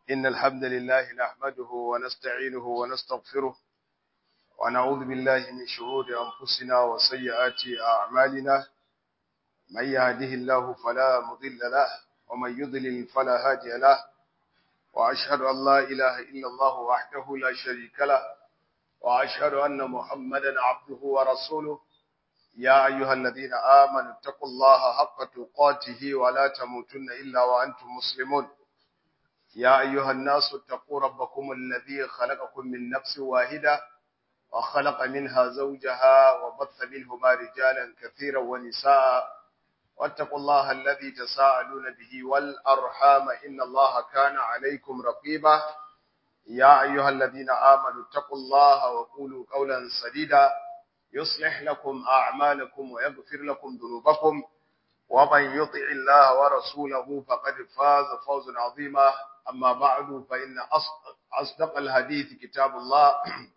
إن الحمد لله نحمده ونستعينه ونستغفره ونعوذ بالله من شرور أنفسنا وسيئات أعمالنا من يهده الله فلا مضل له ومن يضلل فلا هادي له وأشهد أن لا إله إلا الله وحده لا شريك له وأشهد أن محمدا عبده ورسوله يا أيها الذين آمنوا اتقوا الله حق تقاته ولا تموتن إلا وأنتم مسلمون يا أيها الناس اتقوا ربكم الذي خلقكم من نفس واحدة وخلق منها زوجها وبث منهما رجالا كثيرا ونساء واتقوا الله الذي تساءلون به والأرحام إن الله كان عليكم رقيبا يا أيها الذين آمنوا اتقوا الله وقولوا قولا سديدا يصلح لكم أعمالكم ويغفر لكم ذنوبكم ومن يطع الله ورسوله فقد فاز فوزا عظيما أما بعد فإن أصدق الحديث كتاب الله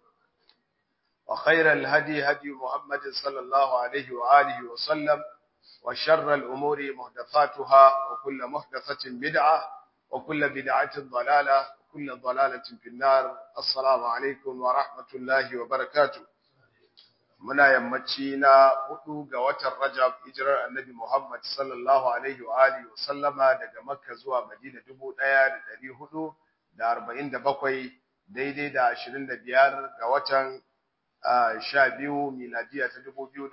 وخير الهدي هدي محمد صلى الله عليه وآله وسلم وشر الأمور محدثاتها وكل محدثة بدعة وكل بدعة ضلالة وكل ضلالة في النار السلام عليكم ورحمة الله وبركاته muna yammaci na hudu ga watan Rajab hijirar Annabi Muhammad sallallahu alaihi wa alihi wa sallama daga Makka zuwa Madina 1447 daidai da 25 ga watan 12 miladiya ta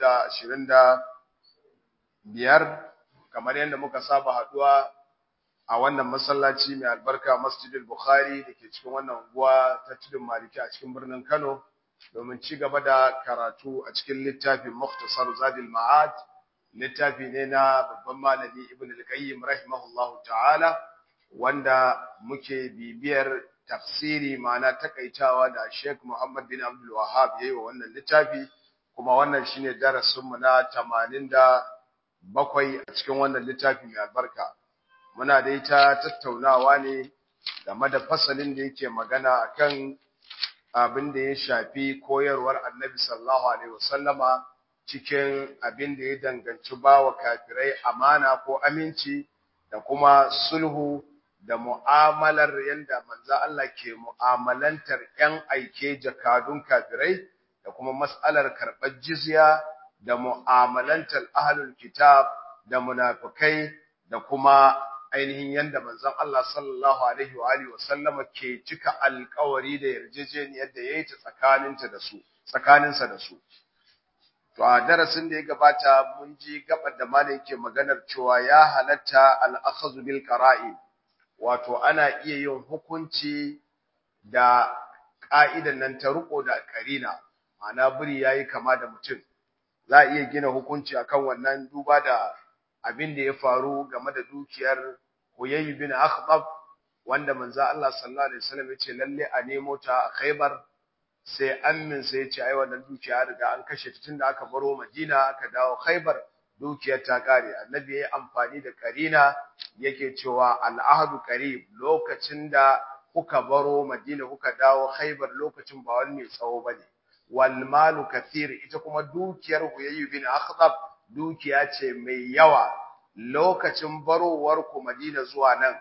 2025 kamar yadda muka saba haduwa a wannan masallaci mai albarka Masjidil Bukhari dake cikin wannan unguwa ta Tudun Maliki a cikin birnin Kano domin ci gaba da karatu a cikin littafin Mukhtasar Zadil Ma'ad littafi ne na babban malami Ibn al-Qayyim rahimahullahu ta'ala wanda muke bibiyar tafsiri ma'ana takaitawa da Sheikh Muhammad bin Abdul Wahhab yayi wa wannan littafi kuma wannan shine darasin mu na 87 a cikin wannan littafi mai albarka muna da ita tattaunawa ne game da fasalin da yake magana akan abin da ya shafi koyarwar annabi sallallahu alaihi wasallama cikin abin da ya danganci bawa kafirai amana ko aminci da kuma sulhu da mu'amalar yanda manzo Allah ke mu'amalantar ƴan aike jakadun kafirai da kuma mas'alar karɓar jizya da mu'amalantar ahlul kitab da munafikai da kuma ainihin yanda manzon Allah sallallahu alaihi wa alihi wasallama ke cika alƙawari da yarjejeniyar da yayi ta tsakaninta da su tsakaninsa da su to a darasin da ya gabata mun ji gabar da malai yake maganar cewa ya halatta al-akhdhu bil qara'i wato ana iya yin hukunci da ka'idan nan ta riko da karina ma'ana buri yayi kama da mutum za a iya gina hukunci akan wannan duba da abin da ya faru game da dukiyar Huyayy bin Akhtab wanda manzo Allah sallallahu alaihi wasallam yace lalle a nemo ta a Khaybar sai ammin sai yace ai wannan dukiya riga an kashe ta tunda aka baro Madina aka dawo Khaybar dukiyar ta kare annabi yayi amfani da karina yake cewa al-ahdu qarib lokacin da kuka baro Madina kuka dawo Khaybar lokacin ba wani mai tsawo bane wal malu kathir ita kuma dukiyar Huyayy bin Akhtab dukiya ce mai yawa lokacin barowar ku Madina zuwa nan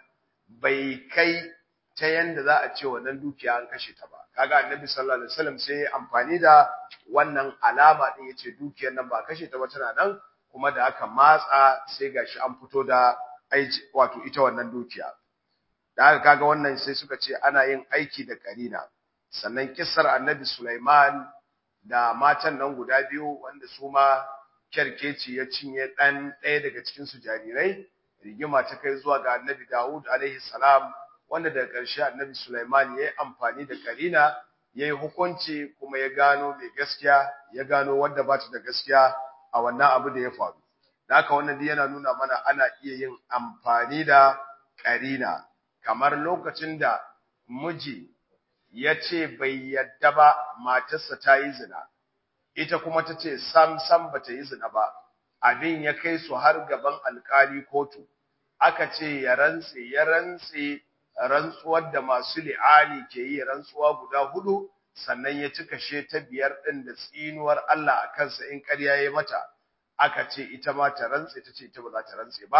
bai kai ta yanda za a ce wannan dukiya an kashe ta ba kaga annabi sallallahu alaihi wasallam sai amfani da wannan alama din yace dukiyar nan ba kashe ta ba tana nan kuma da aka matsa sai gashi an fito da aiki wato ita wannan dukiya da haka kaga wannan sai suka ce ana yin aiki da karina sannan kissar annabi Sulaiman da matan nan guda biyu wanda su ma kyarkeci ya cinye ɗan ɗaya daga cikinsu jarirai rigima ta kai zuwa ga annabi Dawud alaihi salam wanda daga ƙarshe annabi Sulaiman ya yi amfani da karina ya yi hukunci kuma ya gano mai gaskiya ya gano wanda ba ta da gaskiya a wannan abu da ya faru da haka wannan yana nuna mana ana iya yin amfani da karina kamar lokacin da miji ya ce bai yadda ba matarsa ta yi zina ita kuma ta ce sam sam bata yi zina ba abin ya kai su har gaban alkali kotu aka ce ya rantse ya rantse rantsuwar da masu li'ani ke yi rantsuwa guda hudu sannan ya cika she ta biyar din da tsinuwar Allah a kansa in ƙarya ya mata aka ce ita ma ta rantse ta ce ita ba za ta rantse ba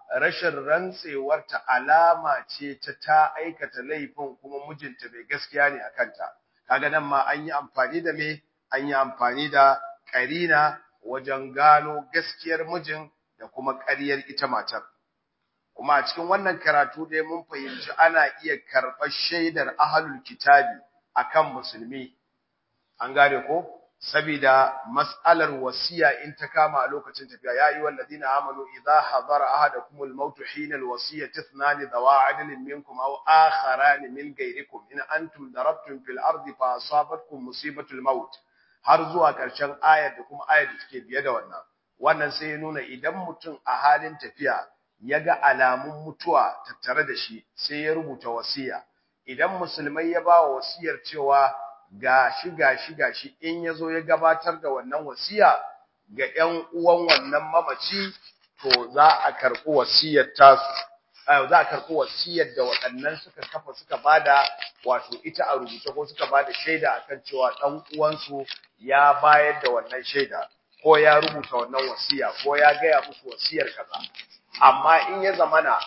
rashin rantsewarta alama ce ta ta aikata laifin kuma mijinta bai gaskiya ne a kanta kaga nan ma an yi amfani da me an yi amfani da karina wajen gano gaskiyar mijin da kuma ƙaryar ita matar kuma a cikin wannan karatu dai mun fahimci ana iya karɓar shaidar ahlul kitabi akan musulmi an gane ko saboda mas'alar wasiya in ta kama a lokacin tafiya ya yi walladina amanu idza hadara ahadakumul maut hina alwasiyati ithnani dawa adlin minkum aw akharan min ghayrikum in antum darabtum fil ardi fa asabatkum musibatul maut har zuwa karshen ayar da kuma ayar da take biye da wannan wannan sai ya nuna idan mutum a halin tafiya ya ga alamun mutuwa tattare da shi sai ya rubuta wasiya idan musulmai ya ba wa wasiyar cewa gashi gashi gashi in yazo ya gabatar da wannan wasiya ga ƴan uwan wannan mamaci to za a karɓi wasiyar tasu za a karɓi wasiyar da waɗannan suka kafa suka bada wato ita a rubuce ko suka bada shaida akan cewa ɗan uwansu ya bayar da wannan shaida ko ya rubuta wannan wasiya ko ya gaya musu wasiyar kaza amma in ya zamana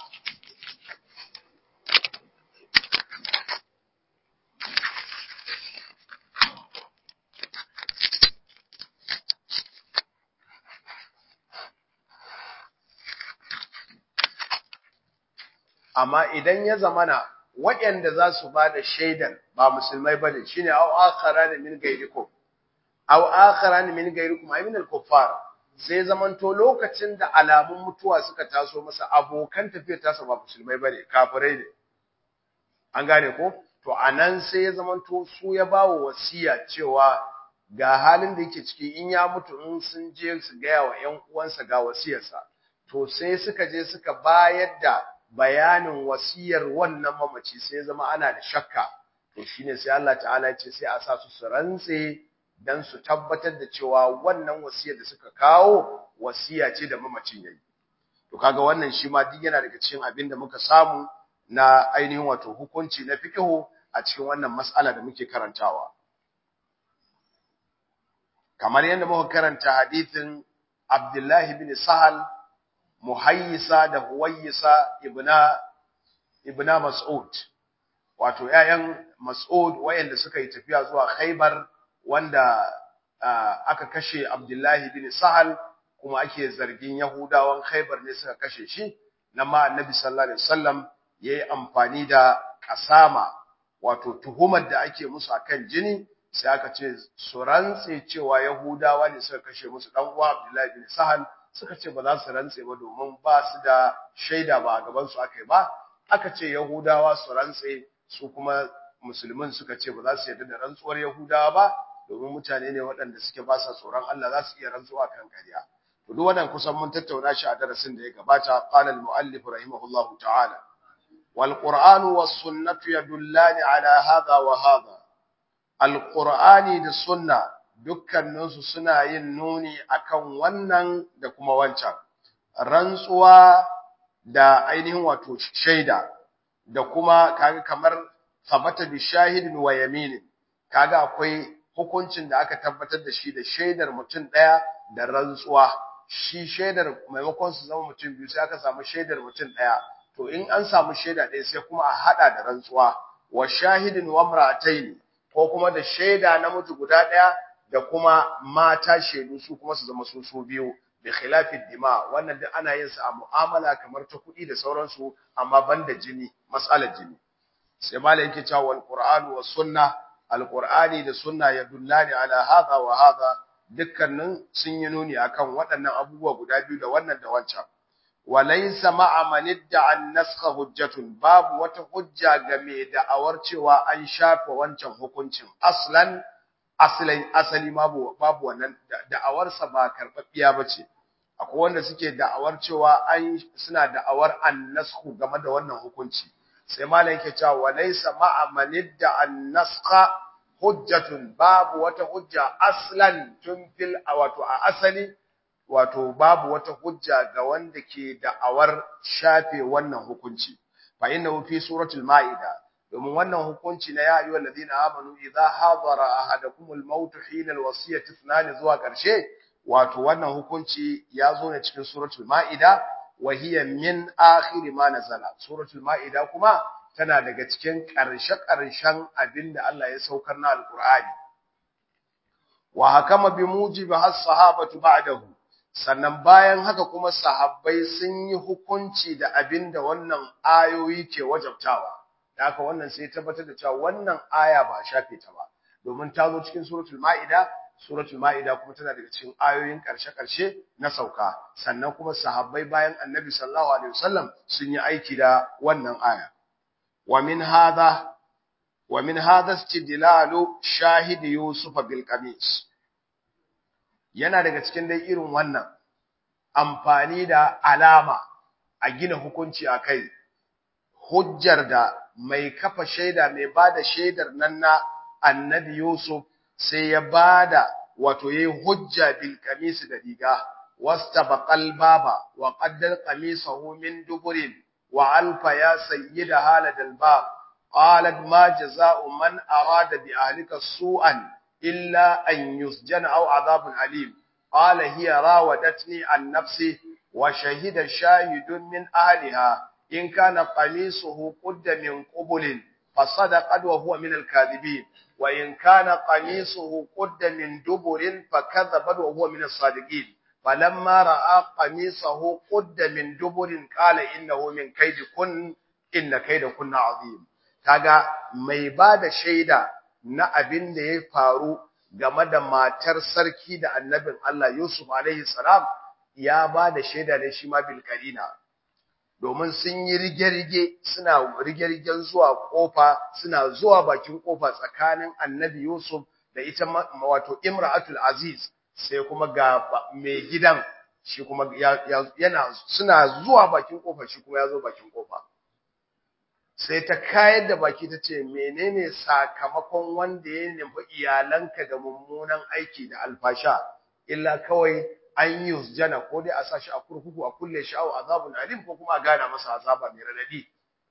amma idan ya zamana waɗanda za su ba da shaidan ba musulmai ba ne shine au akhara ne min gairikum au akhara ne min gairikum ay min al-kuffar sai zamanto lokacin da alamun mutuwa suka taso masa abokan tafiyar tasa ba musulmai bane kafirai ne an gane ko to anan sai ya zamanto su ya bawo wasiya cewa ga halin da yake ciki in ya mutu in sun je su gaya wa ƴan uwansa ga wasiyarsa to sai suka je suka bayar da bayanin wasiyar wannan mamaci sai zama ana da shakka to shine sai Allah ta'ala ya ce sai a sa su su rantse dan su tabbatar da cewa wannan wasiyar da suka kawo wasiya ce da mamacin yayi to kaga wannan shi ma duk yana daga cikin abin da muka samu na ainihin wato hukunci na fiqhu a cikin wannan mas'ala da muke karantawa kamar yadda muka karanta hadithin Abdullahi bin Sahal muhayyisa da huwayyisa ibna ibna mas'ud wato ƴaƴan mas'ud wayanda suka yi tafiya zuwa khaybar wanda aka kashe abdullahi bin sahal kuma ake zargin yahudawan khaybar ne suka kashe shi nan ma annabi sallallahu alaihi wasallam yayi amfani da kasama wato tuhumar da ake musu akan jini sai aka ce su rantse cewa yahudawa ne suka kashe musu dan uwa abdullahi bin sahal suka ce ba za su rantse ba domin ba su da shaida ba a gaban su aka yi ba aka ce yahudawa su rantse su kuma musulmin suka ce ba za su yarda da rantsuwar yahudawa ba domin mutane ne waɗanda suke ba sa tsoron Allah za su iya rantsuwa kan ƙarya to duk wannan kusan mun tattauna shi a darasin da ya gabata qala al-muallif rahimahullahu ta'ala wal qur'anu was sunnatu yadullani ala hadha wa hadha al qur'ani da sunna dukkaninsu suna yin nuni akan wannan da kuma wancan rantsuwa da ainihin wato shaida da kuma kaga kamar sabata bi shahidin wa yaminin kaga akwai hukuncin da aka tabbatar da shi da shaidar mutum daya da rantsuwa shi shaidar maimakon su zama mutum biyu sai aka samu shaidar mutum daya to in an samu shaida ɗaya sai kuma a hada da rantsuwa wa shahidin wa imra'atayn ko kuma da shaida namiji guda daya da kuma mata shaidu su kuma su zama su su biyu bi khilafid dima wannan duk ana yin sa a mu'amala kamar ta kuɗi da sauransu amma banda jini mas'alar jini sai malai yake cewa wal qur'an was sunna al qur'ani da sunna ya dullani ala hadha wa hadha dukkanin sun yi nuni akan waɗannan abubuwa guda biyu da wannan da wancan walaysa ma'a man idda'a an-naskha hujjatun babu wata hujja ga mai da'awar cewa an shafa wancan hukuncin aslan asalin asali babu babu wannan da'awarsa ba karɓaɓɓiya ba ce akwai wanda suke da'awar cewa an suna da'awar annasku game da wannan hukunci sai malam yake cewa walaysa ma'a manidda annaska hujjatun babu wata hujja aslan tun fil wato a asali wato babu wata hujja ga wanda ke da'awar shafe wannan hukunci fa innahu fi suratul ma'ida domin wannan hukunci na ya ayyuha alladhina amanu idza hadara ahadakumul maut hina alwasiyati ithnan zuwa karshe wato wannan hukunci ya zo ne cikin suratul maida wa hiya min akhir ma nazala suratul maida kuma tana daga cikin ƙarshe ƙarshen abinda Allah ya saukar na alqur'ani wa hakama bi mujibi has sahabatu ba'dahu sannan bayan haka kuma sahabbai sun yi hukunci da abinda wannan ayoyi ke wajabtawa da haka wannan sai tabbatar da cewa wannan aya ba shafe ta ba domin ta zo cikin suratul maida suratul maida kuma tana daga cikin ayoyin karshe-karshe na sauka sannan kuma sahabbai bayan annabi sallallahu alaihi wasallam sun yi aiki da wannan aya wa min hadha wa min hadha istidlalu shahid yusuf bil qamis yana daga cikin dai irin wannan amfani da alama a gina hukunci akai hujjar da mai kafa shaida mai bada shaidar nan na annabi Yusuf sai ya bada wato yayi hujja bil qamis da riga wastabaqal baba wa qaddal qamisahu min duburin wa alfa ya sayyida haladal bab qalat ma jazaa'u man arada bi ahlika su'an illa an yusjana aw adhabun alim qala hiya rawadatni an nafsi wa shahida shahidun min ahliha in kana qamisuhu qudda min qubulin fasadaqat wa huwa min al-kadhibin وإن كان قميصه قد من دبر فكذبت وهو من الصادقين فلما رأى قميصه قد من دبر قال إنه من كيد كن إن كيد كن عظيم kaga mai bada shaida na abin da ya faru game da matar sarki da annabin Allah Yusuf alaihi salam ya bada shaida ne shi ma bil domin sun yi rige-rige suna rige-rigen zuwa kofa suna zuwa bakin kofa tsakanin annabi Yusuf da ita wato Imra'atul Aziz sai kuma ga mai gidan shi kuma yana suna zuwa bakin kofa shi kuma ya zo bakin kofa sai ta kayar da baki ta ce menene sakamakon wanda ya nufi iyalanka da mummunan aiki da alfasha illa kawai an yi jana ko dai a sashi a kurkuku a kulle shi aw azabun alim ko kuma a gana masa azaba mai radadi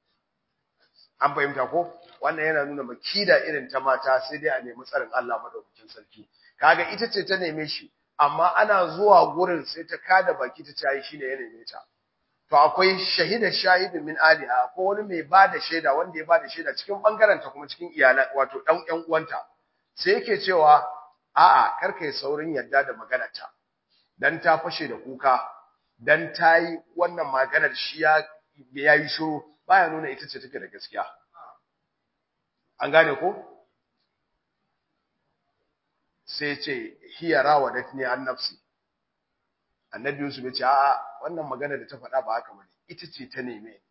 an fahimta ko wannan yana nuna makida irin ta mata sai dai a nemi tsarin Allah madaukakin sarki kaga ita ce ta neme shi amma ana zuwa gurin sai ta kada baki ta ce shine ya neme ta to akwai shahida shahidin min aliha ko wani mai bada shaida wanda ya bada shaida cikin bangaren ta kuma cikin iyalan wato dan ƴan uwanta sai yake cewa a'a karka yi saurin yadda da maganarta dan ta fashe da kuka dan ta yi wannan maganar shi ya yi shiru baya nuna ita ce take da gaskiya an gane ko sai ce hiya rawadatni an nafsi annabi Yusuf ya ce a'a wannan magana da ta faɗa ba haka bane ita ce ta neme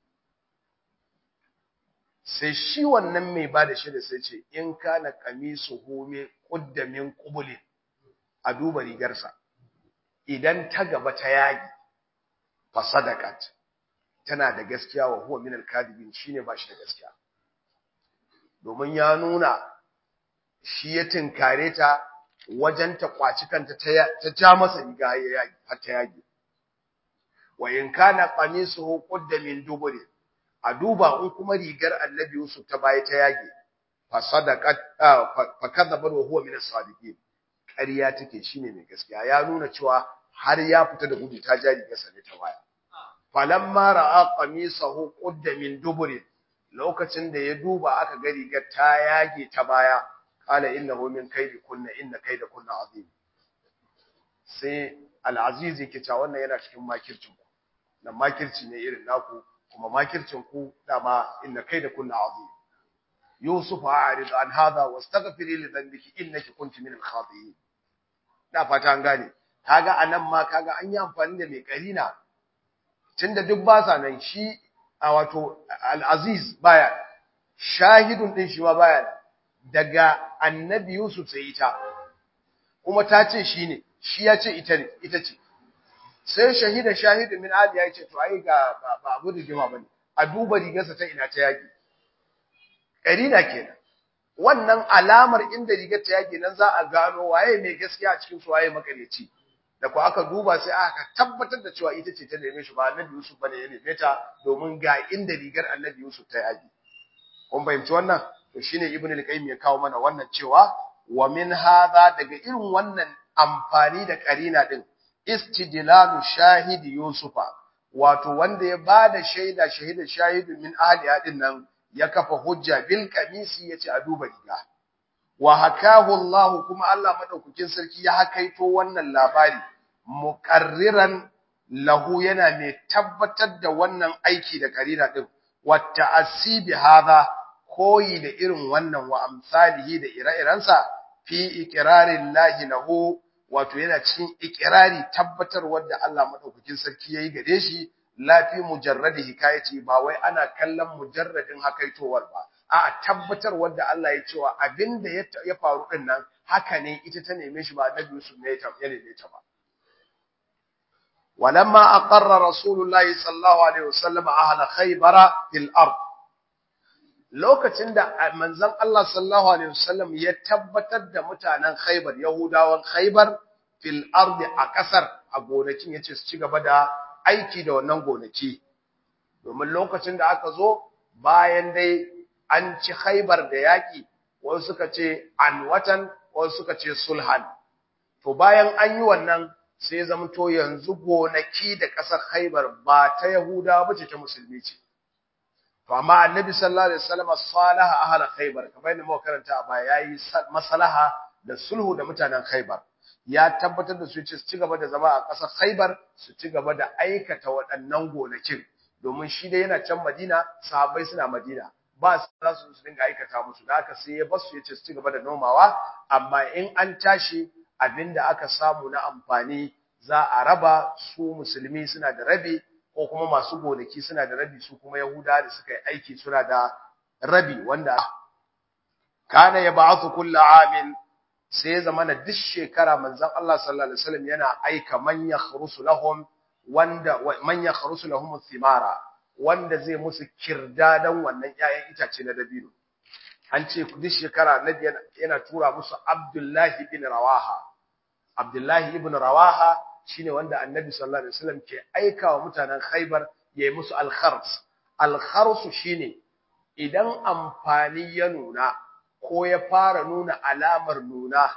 sai shi wannan mai bada shi da sai ce in kana qamisu hume quddamin qubulin a duba rigarsa idan ta gaba ta yagi fa sadaqat tana da gaskiya wa huwa min al-kadibin shine ba shi da gaskiya domin ya nuna shi ya tinkare ta wajen ta kwaci kanta ta ja masa riga ya yagi har ta yagi wa in kana qamisuhu qudda min duburi a duba in kuma rigar annabi Yusuf ta baya ta yage fa sadaqat fa kadhaba wa huwa min as-sadiqin ƙarya take shine mai gaskiya ya nuna cewa har ya fita da gudu ta jari gasa ne ta baya falamma ra'a qamisahu qudda min duburi lokacin da ya duba aka ga rigar ta yage ta baya qala innahu min kaidi kunna inna kaida kunna azim sai al-aziz yake cewa wannan yana cikin makircin ku nan makirci ne irin naku kuma makircin ku dama inna kaida kunna azim yusuf a'rid an hadha wastaghfiri li dhanbiki innaki kunti min al-khati'in da fata an gane kaga anan ma kaga an yi amfani da mai karina tunda duk ba sa nan shi a wato al-aziz baya shahidun din shi ma baya daga annabi yusuf sai ita kuma ta ce shi ne shi ya ce ita ne ita ce sai shahida shahidu min ali ya ce to ai ga ba abu da jima bane a duba rigarsa ta ina ta yaki karina kenan wannan alamar inda rigar ta yaki nan za a gano waye mai gaskiya a cikin su waye makareci da ko aka duba sai aka tabbatar da cewa ita ce ta neme shi ba annabi Yusuf bane ya neme ta domin ga inda rigar annabi Yusuf ta yaki kun fahimci wannan to shine ibnu al-qayyim ya kawo mana wannan cewa wa min hadha daga irin wannan amfani da karina din istidlalu shahidi yusufa wato wanda ya bada shaida shahida shahidun min ahliha din nan ya kafa hujja bil kamisi yace a duba riga wa hakahu Allah kuma Allah madaukakin sarki ya hakaito wannan labari muqarriran lahu yana mai tabbatar da wannan aiki da karina din wa ta'assibi hadha koyi da irin wannan wa amsalihi da ire-irensa fi iqrarin lahi lahu wato yana cikin iqrari tabbatar wanda Allah madaukakin sarki yayi gare shi la fi mujarradi hikayati ba wai ana kallon mujarradin hakaitowar ba a'a tabbatar wanda Allah ya cewa abinda ya faru din nan haka ne ita ta neme shi ba Annabi Yusuf ne ya neme ta ba ولما أقر رسول الله صلى الله عليه وسلم أهل خيبر في الأرض lokacin da manzon Allah sallallahu alaihi wasallam ya tabbatar da mutanen Khaibar Yahudawan Khaibar fil ardi a kasar a gonakin yace su ci gaba da aiki da wannan gonaki domin lokacin da aka zo bayan dai an ci Khaibar da yaki wasu suka ce an watan wasu suka ce sulhan to bayan an yi wannan sai zamto yanzu gonaki da ƙasar Khaibar ba ta Yahudawa bace ta musulmi ce to amma Annabi sallallahu alaihi wasallam salaha ahla Khaibar kamar yadda muka karanta a baya yayi maslaha da sulhu da mutanen Khaibar ya tabbatar da su ce su ci gaba da zama a ƙasar Khaibar su ci gaba da aikata waɗannan gonakin domin shi dai yana can Madina sahabbai suna Madina ba su za su dinga aikata musu da haka sai ya basu ya ce su ci gaba da nomawa amma in an tashi abinda aka samu na amfani za a raba su musulmi suna da rabi ko kuma masu gonaki suna da rabi su kuma yahuda da suka yi aiki suna da rabi wanda kana ya ba'athu kullu amin sai ya zama na duk shekara manzon Allah sallallahu alaihi wasallam yana aika man yakhrusu lahum wanda man yakhrusu lahum thimara wanda zai musu kirdadan wannan 'ya'yan itace na dabino an ce duk shekara nabi yana tura musu Abdullahi bin Rawaha Abdullahi ibn Rawaha shine wanda Annabi sallallahu alaihi wasallam ke aikawa mutanen Khaibar yayi musu al-khars al-khars shine idan amfani ya nuna ko ya fara nuna alamar nuna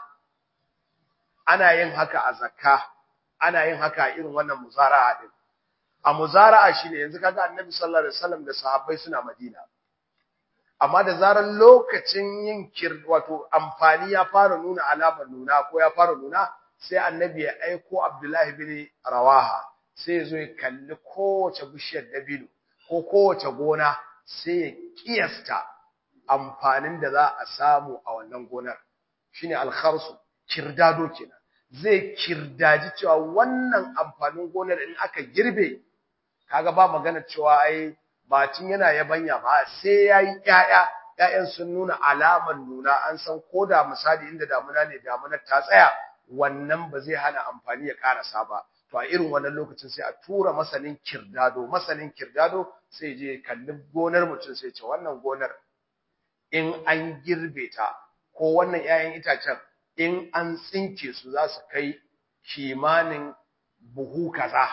ana yin haka a zakka ana yin haka irin wannan muzara'a din a muzara'a shine yanzu kaga Annabi sallallahu alaihi wasallam da sahabbai suna Madina amma da zarar lokacin yin kir wato amfani ya fara nuna alamar nuna ko ya fara nuna sai annabi ya aiko Abdullahi bin Rawaha sai ya zo ya kalli kowace bishiyar dabino ko kowace gona sai ya kiyasta amfanin da za a samu a wannan gonar shine alkharsu kirdado kenan zai kirdaji cewa wannan amfanin gonar in aka girbe kaga ba magana cewa ai bacin yana yabanya ba sai yayi ƴaƴa ƴaƴan sun nuna alamar nuna an san koda misali inda damuna ne damunar ta tsaya wannan ba zai hana amfani ya karasa ba to a irin wannan lokacin sai a tura masanin kirdado masanin kirdado sai je kalli gonar mutum sai ce wannan gonar in an girbe ta ko wannan ƴaƴan itacen in an tsinke su za su kai kimanin buhu kaza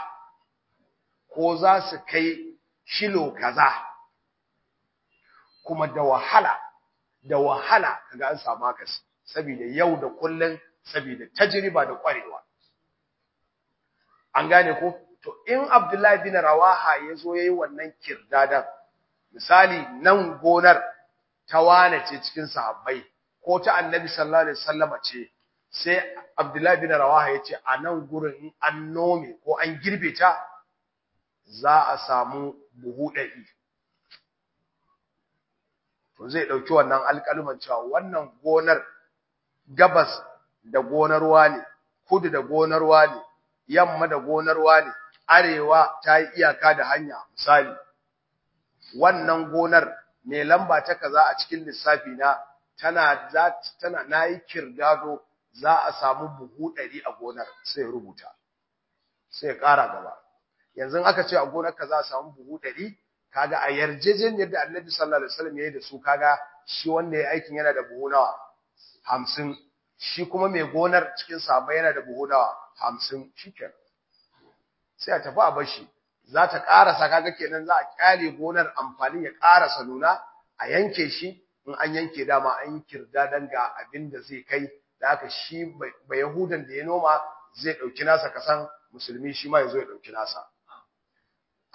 ko za su kai shilo kaza kuma da wahala da wahala kaga an samu akasi saboda yau da kullun saboda tajriba da kwarewa an gane ko to in Abdullahi bin Rawaha yazo yayi wannan kirdadan misali nan gonar ta wane ce cikin sahabbai ko ta Annabi sallallahu alaihi wasallama ce sai Abdullahi bin Rawaha yace a nan gurin in an nome ko an girbe ta za a samu buhu ɗari. To zai ɗauki wannan alƙaluman cewa wannan gonar gabas da gonar ne, kudu da gonar ne, yamma da gonar ne, arewa ta yi iyaka da hanya misali. Wannan gonar mai lamba ta kaza a cikin lissafi na tana tana nayi kirdado za a samu buhu ɗari a gonar sai rubuta. Sai ƙara gaba. yanzu aka ce a gonar ka za a samu buhu ɗari kaga a yarjejeniyar da annabi sallallahu alaihi wasallam ya yi da su kaga shi wanda ya aikin yana da buhu nawa hamsin shi kuma mai gonar cikin sahabbai yana da buhu nawa hamsin shikenan sai a tafi a bashi za ta ƙarasa kaga kenan za a ƙyale gonar amfanin ya ƙarasa nuna a yanke shi in an yanke dama an yi kirdadan ga abin da zai kai da haka shi ba yahudan da ya noma zai ɗauki nasa kasan musulmi shi ma ya zo ya ɗauki nasa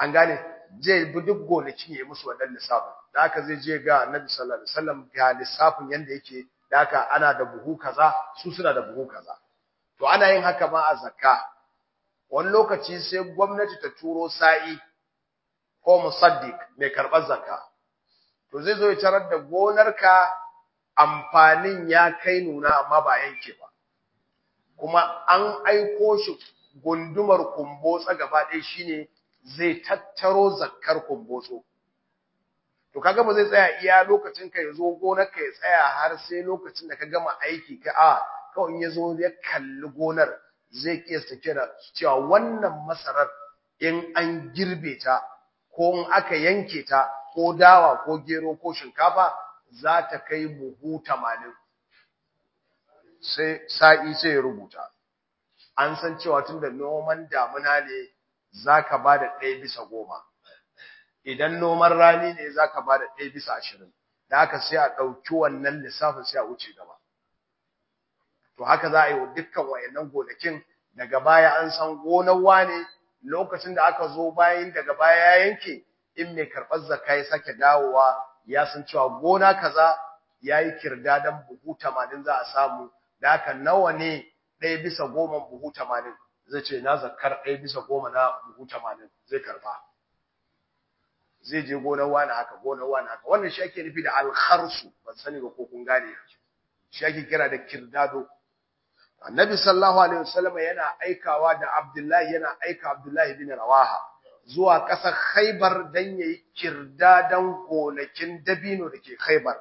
an gane zai bi duk gonakin ya musu wannan lissafin da haka zai je ga annabi sallallahu alaihi wasallam ga lissafin yanda yake da haka ana da buhu kaza su suna da buhu kaza to ana yin haka ma a zakka wani lokaci sai gwamnati ta turo sa'i ko musaddiq mai karɓar zakka to zai zo ya tarar da gonarka amfanin ya kai nuna amma ba yanke ba kuma an aiko shi gundumar kumbotsa gaba ɗaya shine zai tattaro zakkar kumbotso to kaga ba zai tsaya iya lokacin ka yazo gonar ka ya tsaya har sai lokacin da ka gama aiki ka a kawai in yazo ya kalli gonar zai kiyasta kira cewa wannan masarar in an girbe ta ko in aka yanke ta ko dawa ko gero ko shinkafa za ta kai buhu 80 sai sa'i sai ya rubuta an san cewa tunda noman damuna ne zaka bada ɗaya bisa goma idan noman rani ne zaka bada ɗaya bisa ashirin da haka sai a ɗauki wannan lissafin sai a wuce gaba to haka za a yi wa dukkan wayannan gonakin daga baya an san gonar wane lokacin da aka zo bayan daga baya ya yanke in mai karɓar zakka ya sake dawowa ya san cewa gona kaza yayi kirdadan buhu 80 za a samu da haka nawa ne ɗaya bisa goma buhu 80 zai ce na zakkar ɗaya bisa goma na buhu 80 zai karba zai je gonar wani haka gonar wani haka wannan shi ake nufi da alkharsu ban sani ba ko kun gane shi ake kira da kirdado annabi sallallahu alaihi wasallam yana aikawa da abdullahi yana aika abdullahi bin rawaha zuwa ƙasar khaybar dan yayi kirdadan gonakin dabino da ke khaybar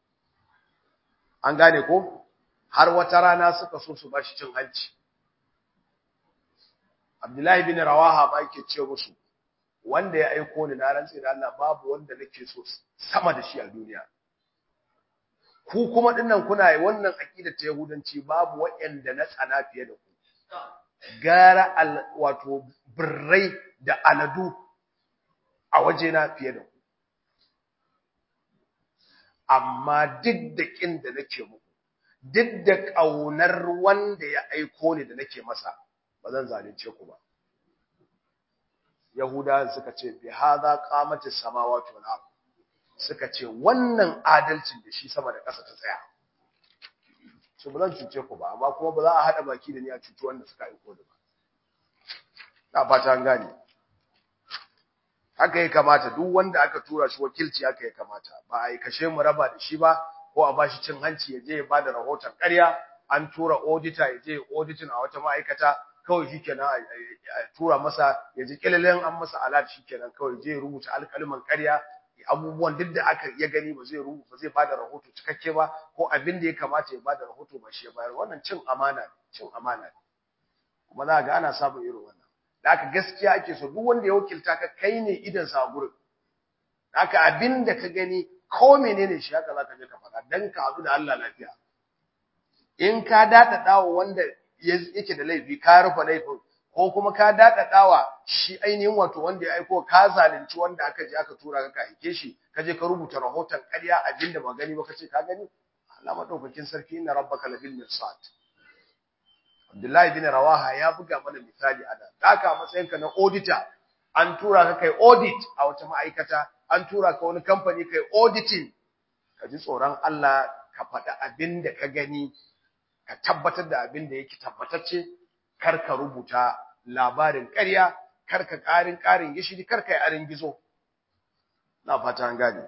an gane ko har wata rana suka so su bashi cin hanci abdullahi bin rawaha ba yake ce musu wanda ya aiko ni na rantsi da Allah babu wanda nake so sama da shi a duniya ku kuma dinnan kuna yi wannan aqida ta yahudanci babu waɗanda na tsana fiye da ku gara al wato birrai da aladu a waje na fiye da ku amma duk da kin da nake muku duk da kaunar wanda ya aiko ni da nake masa ba zan zalunce ku ba Yahudawan suka ce bi hadha qamati samawati wal ard suka ce wannan adalcin da shi sama da ƙasa ta tsaya so ba zan cuce ku ba amma kuma ba za a hada baki da ni a cuci wanda suka aiko da ba na fata an gane haka ya kamata duk wanda aka tura shi wakilci haka ya kamata ba a yi kashe mu raba da shi ba ko a bashi cin hanci ya je ya bada rahoton ƙarya an tura auditor ya je auditing a wata ma'aikata kawai shikenan a tura masa ya ji kilalen an masa alat shikenan kawai je rubuta alƙalman ƙarya abubuwan duk da aka ya gani ba zai rubuta ba zai bada rahoto cikakke ba ko abin da ya kamata ya bada rahoto ba shi ya bayar wannan cin amana ne cin amana ne kuma za ga ana samun irin wannan da aka gaskiya ake so duk wanda ya wakilta ka kai ne idan sa gurin haka abin da ka gani ko menene shi haka zaka je ka faɗa dan ka haɗu da Allah lafiya in ka dada dawo wanda yake da laifi ka rufe laifin ko kuma ka daɗaɗawa shi ainihin wato wanda ya aiko ka zalunci wanda aka je aka tura ka aike shi ka je ka rubuta rahoton ƙarya abinda ba gani ba ka ce ka gani Allah madaukakin sarki inna rabbaka labil mirsad Abdullahi bin Rawaha ya buga mana misali a nan haka matsayin ka na auditor an tura ka kai audit a wata ma'aikata an tura ka wani kamfani kai auditing ka ji tsoron Allah ka faɗi abin da ka gani ka tabbatar da abin da yake tabbatacce kar ka rubuta labarin ƙarya kar ka ƙarin ƙarin gishiri kar ka yi arin gizo na fata an gane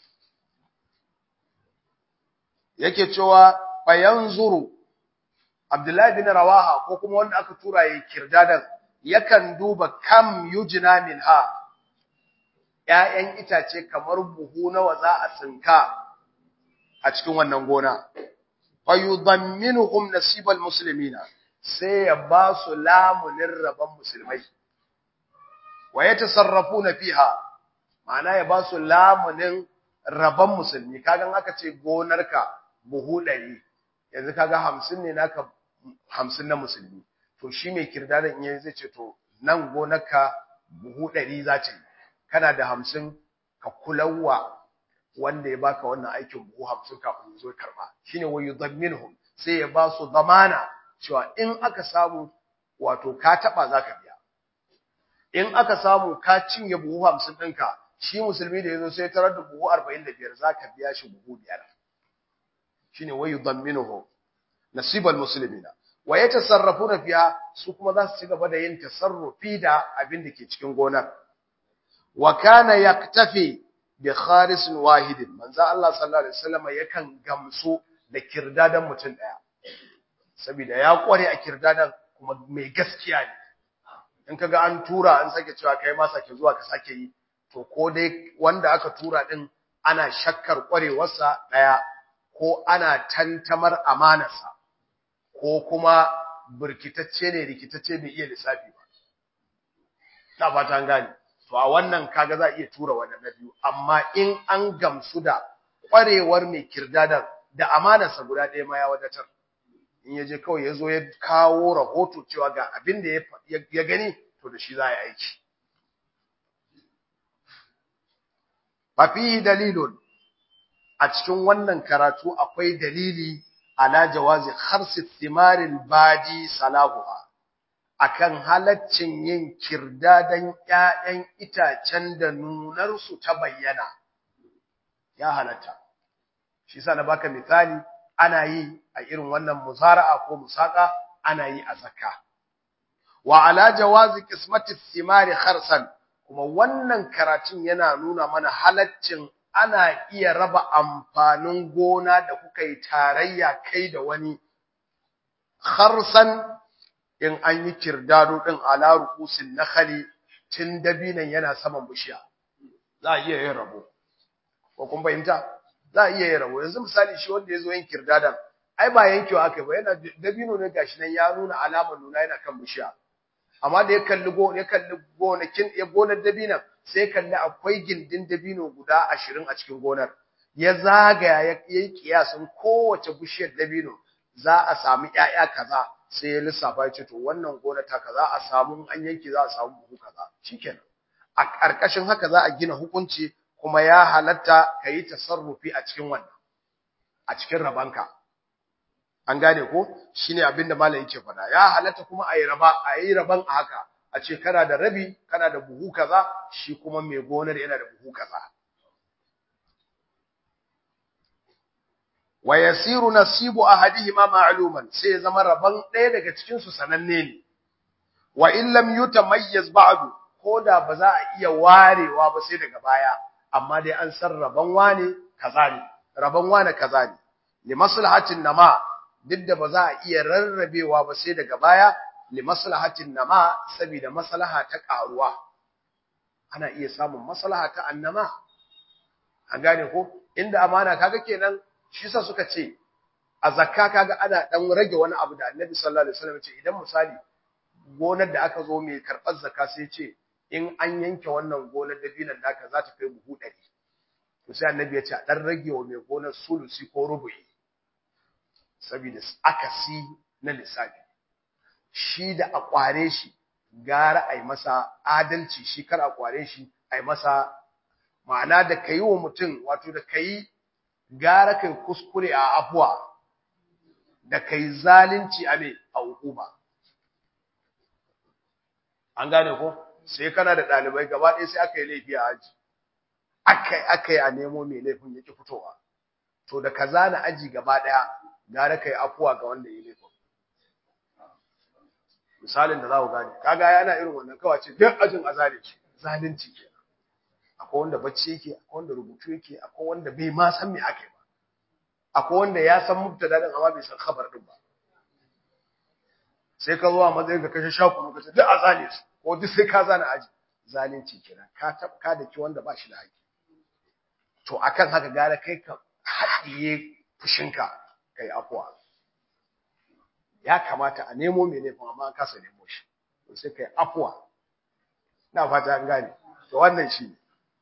yake cewa fayanzuru Abdullahi bin Rawaha ko kuma wanda aka tura yi kirdadan yakan duba kam yujna minha ƴaƴan itace kamar buhu nawa za a tsinka a cikin wannan gona fayudamminuhum nasibal muslimina sai ya ba su lamunin rabon musulmai wa ya tasarrafu fiha ma'ana ya ba su lamunin rabon musulmi kagan aka ce gonarka buhu ɗari yanzu kaga hamsin ne naka hamsin na musulmi to shi mai kirdadan iya zai ce to nan gonarka buhu ɗari za ta yi kana da hamsin ka kulawa wanda ya baka wannan aikin buhu hamsin kafin ya zo karɓa shine wa yudamminhum sai ya ba su zamana cewa in aka samu wato ka taba zaka biya in aka samu ka cinye buhu 50 ɗinka shi musulmi da yazo sai tarar da buhu 45 zaka biya shi buhu biyar shine wayu damminuhu nasibal muslimina wa yatasarrafuna fiha su kuma za su ci gaba da yin tasarrufi da abin da ke cikin gonar wa kana yaktafi bi kharis wahidin manzo Allah sallallahu alaihi wasallam yakan gamsu da kirdadan mutum daya saboda ya kware a kirdadan kuma mai gaskiya ne in kaga an tura an sake cewa kai ma sake zuwa ka sake yi to ko dai wanda aka tura din ana shakkar kwarewarsa daya ko ana tantamar amanarsa ko kuma burkitacce ne rikitacce bai iya lissafi ba ta fata an gane to a wannan kaga za a iya tura wannan na biyu amma in an gamsu da kwarewar mai kirdadan da amanarsa guda ɗaya ma ya wadatar in ya je kawai ya zo ya kawo rahoto cewa ga abin da ya gani to da shi za a yi aiki fafihi dalilun a cikin wannan karatu akwai dalili ala jawazi kharsi thimaril badi salahuha akan halaccin yin kirdadan ƴaƴan itacen da nunar su ta bayyana ya halatta shi yasa na baka misali ana yi a irin wannan muzara'a ko musaka ana yi a zakka wa ala jawazi qismati thimari kharsan kuma wannan karatun yana nuna mana halaccin ana iya raba amfanin gona da kuka yi tarayya kai da wani kharsan in an yi kirdado din ala rukusin nakhali tun dabinan yana saman bishiya za a iya yin rabo ko kun fahimta za a iya yin rabo yanzu misali shi wanda ya zo yin kirdadan ai ba yankewa aka ba yana dabino ne gashi nan ya nuna alamar nuna yana kan bishiya amma da ya kalli go ya kalli gonakin ya gonar dabinan sai kalli akwai gindin dabino guda ashirin a cikin gonar ya zagaya ya yi kiyasin kowace bishiyar dabino za a samu ƴaƴa kaza sai ya lissafa ya ce to wannan gona ta kaza a samu an yanke za a samu buhu kaza shikenan a ƙarƙashin haka za a gina hukunci kuma ya halatta ka yi tasarrufi a cikin wannan a cikin rabanka an gane ko shine abin da malam yake faɗa ya halatta kuma a yi raba a yi raban a haka a ce kana da rabi kana da buhu kaza shi kuma mai gonar yana da buhu kaza wa yasiru nasibu ahadihima ma'luman sai zama raban ɗaya daga cikin su sananne ne wa in lam yutamayyaz ba'du koda ba za a iya warewa ba sai daga baya amma dai an san raban wane kaza ne raban wane kaza ne li maslahatin nama duk da ba za a iya rarrabewa ba sai daga baya li maslahatin nama saboda maslaha ta karuwa ana iya samun maslaha ta annama an gane ko inda amana kaga kenan shi yasa suka ce a zakka kaga ana dan rage wani abu da Annabi sallallahu alaihi wasallam ce idan misali gonar da aka zo mai karɓar zakka sai ce in an yanke wannan gonar dabinan naka za ta kai buhu 100 to sai Annabi ya ce a dan rage wa mai gonar sulusi ko rubu'i saboda akasi na lissafi shi da a kware shi gara a yi masa adalci shi kar a kware shi a yi masa ma'ana da ka yi wa mutum wato da ka yi gara kai kuskure a afuwa da ka yi zalunci a mai a hukuma an gane ko sai kana da ɗalibai gaba ɗaya sai aka yi laifi a aji aka yi a nemo mai laifin ya ki fitowa to da ka zana aji gaba ɗaya gara kai afuwa ga wanda ya laifin misalin da za ku gane kaga yana irin wannan kawai ce duk ajin a zalunci zalunci ke akwai wanda bacci yake akwai wanda rubutu yake akwai wanda bai ma san me ake ba akwai wanda ya san mubtada din amma bai san khabar din ba sai ka zo a matsayin ka kashe shaku ka ce duk a zane su ko duk sai ka zana aji zalunci kenan ka tabka da ki wanda ba shi da haƙi to akan haka gara kai ka haɗiye fushinka kai afuwa ya kamata a nemo mai laifin amma an kasa nemo shi to sai kai afuwa na fata an gane to wannan shi ne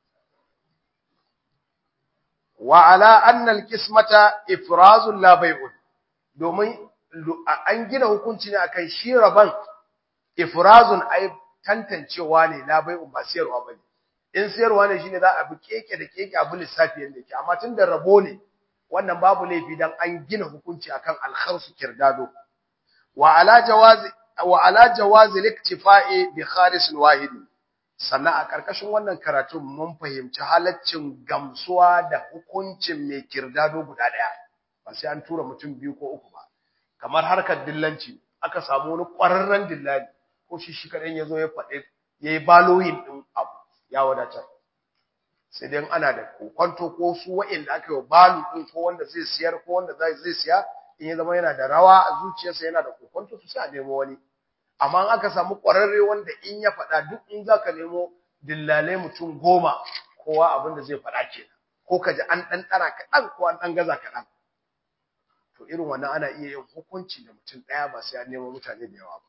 wa ala anna alqismata ifrazun la bai'un domin an gina hukunci ne akan shi raban ifrazun ai tantancewa ne la bai'un ba siyarwa bane in siyarwa ne shine za a bi keke da keke abu lissafi yanda yake amma tunda rabo ne wannan babu laifi dan an gina hukunci akan alkharsu kirdado wa ala jawazi wa ala jawazi liktifa'i bi kharis wahid sannan a ƙarƙashin wannan karatun mun fahimci halaccin gamsuwa da hukuncin mai kirdado guda ɗaya ba sai an tura mutum biyu ko uku ba kamar harkar dillanci aka samu wani ƙwararren dillali ko shi shi kaɗan ya zo ya faɗi ya yi baloyin ɗin abu ya wadatar sai dai ana da kwanto ko su wa'inda aka yi balu ɗin ko wanda zai siyar ko wanda zai siya in ya zama yana da rawa a zuciyarsa yana da kwanto su sai a nemo wani amma aka samu ƙwararre wanda in ya faɗa duk in za ka nemo dillalai mutum goma kowa abin da zai faɗa kenan ko ka ji an ɗan ɗara kaɗan ko an ɗan gaza kaɗan to irin wannan ana iya yin hukunci da mutum ɗaya ba sai an nemo mutane da yawa ba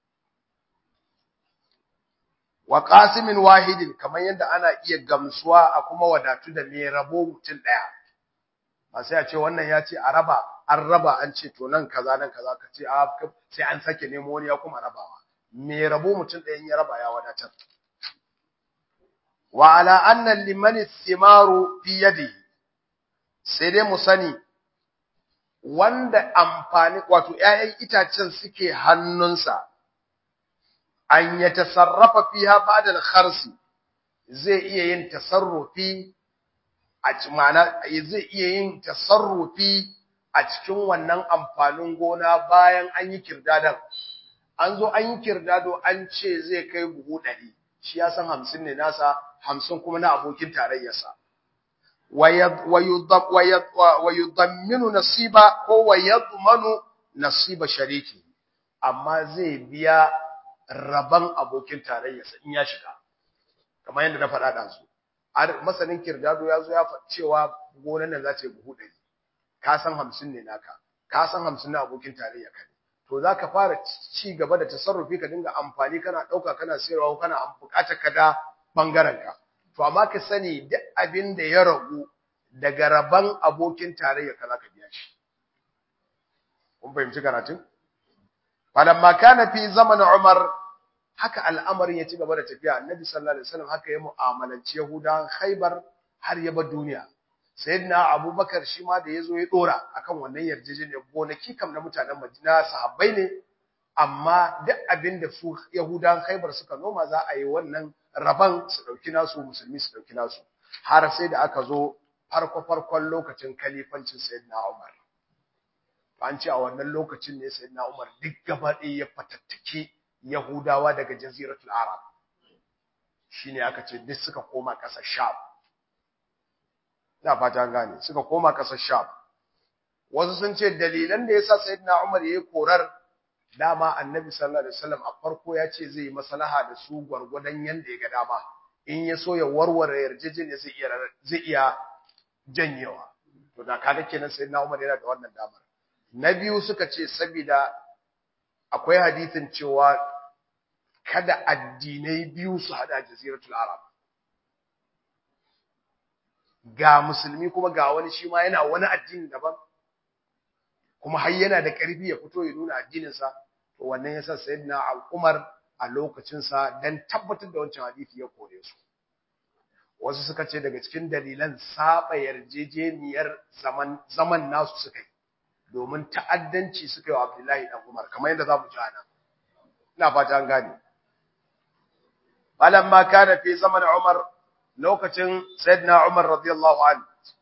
wa qasimin wahidin kamar yadda ana iya gamsuwa a kuma wadatu da mai rabo mutum ɗaya ba sai a ce wannan ya ce a raba an raba an ce to nan kaza nan kaza ka ce a sai an sake nemo wani ya kuma rabawa mai rabo mutum ɗayan ya raba ya wadatar wa ala anna liman thimaru fi yadihi sai dai mu sani wanda amfani wato ƴaƴan itacen suke hannunsa an ya tasarrafa fiha ba'da al-kharsi zai iya yin tasarrufi a ma'ana zai iya yin tasarrufi a cikin wannan amfanin gona bayan an yi kirdadan an zo an yi kirdado an ce zai kai buhu ɗari shi ya san hamsin ne nasa hamsin kuma na abokin tarayyarsa wa yudamminu nasiba ko wa yadmanu nasiba shariki amma zai biya raban abokin tarayyarsa in ya shiga kamar yadda na faɗa da su masanin kirdado ya zo ya faɗi cewa gonan nan za ta yi buhu ɗari ka san hamsin ne naka ka san hamsin na abokin tarayya ka ne to za ka fara ci gaba da tasarrufi ka dinga amfani kana ɗauka kana sayarwa kana buƙatar ka da ɓangaren ka to amma ka sani duk abin da ya ragu daga raban abokin tarayya ka za ka biya shi kun fahimci karatun falamma kana fi zamanin umar haka al'amarin ya ci gaba da tafiya annabi sallallahu alaihi wasallam haka ya mu'amalanci yahudawan khaybar har ya bar duniya sayyidina abubakar shi ma da yazo ya dora akan wannan yarjejeniyar gonaki kam na mutanen madina sahabbai ne amma duk abin da su yahudawan khaybar suka noma za a yi wannan raban su dauki nasu musulmi su dauki nasu har sai da aka zo farko farkon lokacin kalifancin sayyidina umar an ce a wannan lokacin ne sayyidina umar duk gaba ɗaya ya fatattake Yahudawa daga Jaziratul Arab shine aka ce duk suka koma ƙasar Sham ina fata gane suka koma ƙasar Sham wasu sun ce dalilan da yasa Sayyidina Umar yayi korar dama Annabi sallallahu alaihi wasallam a farko ya ce zai yi maslaha da su gwargwadon yanda ya ga dama in ya so ya warware yarjejeniya zai iya zai iya janyewa to da kaga kenan Sayyidina Umar yana da wannan damar na biyu suka ce saboda akwai hadisin cewa kada addinai biyu su hada jaziratul arab ga musulmi kuma ga wani shi ma yana wani addini daban kuma har yana da ƙarfi ya fito ya nuna addininsa to wannan yasa sayyidina Umar a lokacin sa dan tabbatar da wancan hadisi ya kore su wasu suka ce daga cikin dalilan saba yarjejeniyar zaman zaman nasu suka yi domin ta'addanci suka yi wa Abdullahi dan Umar kamar yadda zamu ji anan ina fata an gane falamma kana fi zaman Umar lokacin sayyidina Umar radiyallahu anhu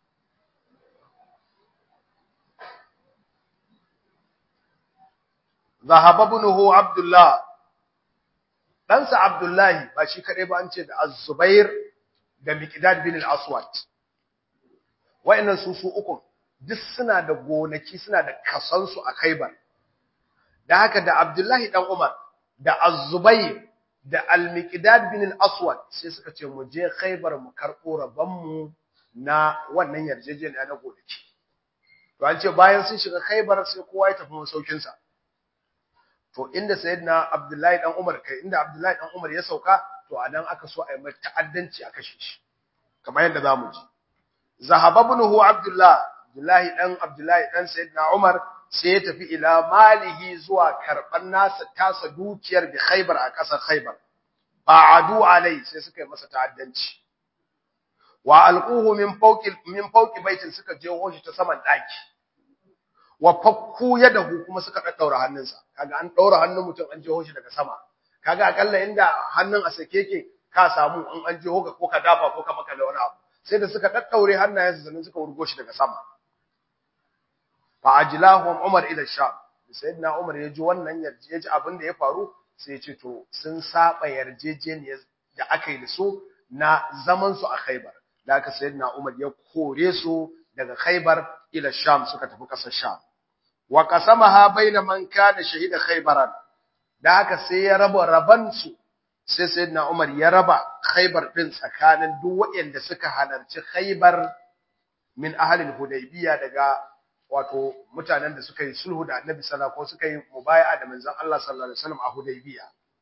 ذهب ابنه عبد الله ɗansa Abdullahi ba shi kaɗai ba an ce da Az-Zubair da Miqdad bin al-Aswad wa'annan su su uku duk suna da gonaki suna da kasansu a Khaibar da haka da Abdullahi dan Umar da Az-Zubair da Al-Miqdad bin al-Aswad sai suka ce mu je Khaibar mu karɓo rabon mu na wannan yarjejeniya na gonaki to an ce bayan sun shiga Khaibar sai kowa ya tafi masaukin sa to inda sayyidina Abdullahi dan Umar kai inda Abdullahi dan Umar ya sauka to anan aka so a yi mata ta'addanci a kashe shi kamar yadda zamu ji zahaba ibnuhu Abdullah Abdullahi dan Abdullahi dan sayyidina Umar sai ya tafi ila malihi zuwa karban nasa tasa dukiyar bi Khaybar a kasar Khaybar ba'adu alai sai suka yi masa ta'addanci wa alquhu min fawqi min fawqi baitin suka je shi ta saman daki wa fakku yadahu kuma suka daddaura hannunsa kaga an daura hannun mutum an jeho shi daga sama kaga akalla inda hannun a sake yake ka samu in an je hoka ko ka dafa ko ka maka da wani abu sai da suka daddaure hannayensu sannan suka wurgo shi daga sama fa ajlahum umar ila sham sayyidina umar ya ji wannan yarje ya ji abin da ya faru sai ya ce to sun saba yarjejeniyar da aka yi da su na zaman su a Khaibar da aka sayyidina umar ya kore su daga Khaibar ila sham suka tafi kasar sham wa qasamaha baina man kana shahida khaybaran da haka sai ya raba raban su sai sayyidina Umar ya raba Khaybar din tsakanin duk waɗanda suka halarci Khaybar min ahlil Hudaybiya daga wato mutanen da suka yi sulhu da Annabi sallallahu alaihi wasallam ko suka yi mubaya'a da manzon Allah sallallahu alaihi wasallam a Hudaybiya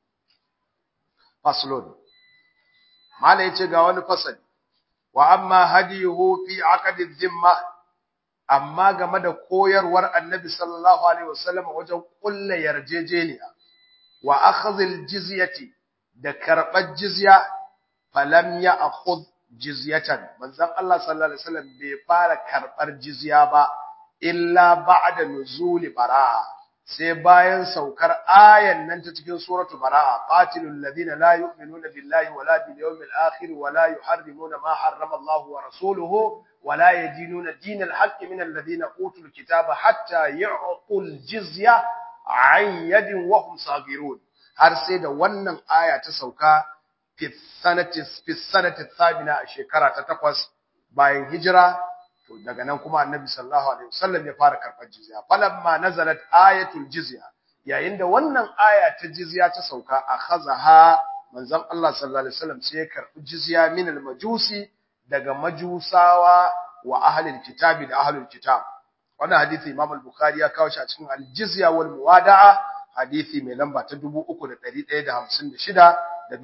faslun mala yace ga wani fasali wa amma hadiyuhu fi aqdi dhimma amma game da koyarwar Annabi sallallahu alaihi wasallam wajen kullu yarjejeniya wa akhdhil jizyati da karɓar jizya falam ya akhud jizyatan manzon Allah sallallahu alaihi wasallam bai fara karɓar jizya ba illa ba'da nuzuli bara'a sai bayan saukar ayan nan ta cikin suratu bara'a qatilul ladina la yu'minuna billahi wala bil yawmil akhir wala yuharrimuna ma harrama Allah wa rasuluhu wala yadinuna dinal haqqi min alladhina utul kitaba hatta yu'tul jizya an yadin wa hum sagirun har sai da wannan aya ta sauka fi sanati thabina a shekara ta takwas bayan hijira to daga nan kuma annabi sallallahu alaihi wasallam ya fara karɓar jizya falamma nazalat ayatul jizya yayin da wannan aya ta jizya ta sauka akhazaha manzon Allah sallallahu alaihi wasallam sai ya karɓi jizya min al-majusi daga majusawa wa ahlul kitabi da ahlul kitab wannan hadisi Imam al-Bukhari ya kawo shi a cikin al-jizya wal muwada'a hadisi mai lamba ta 3156 da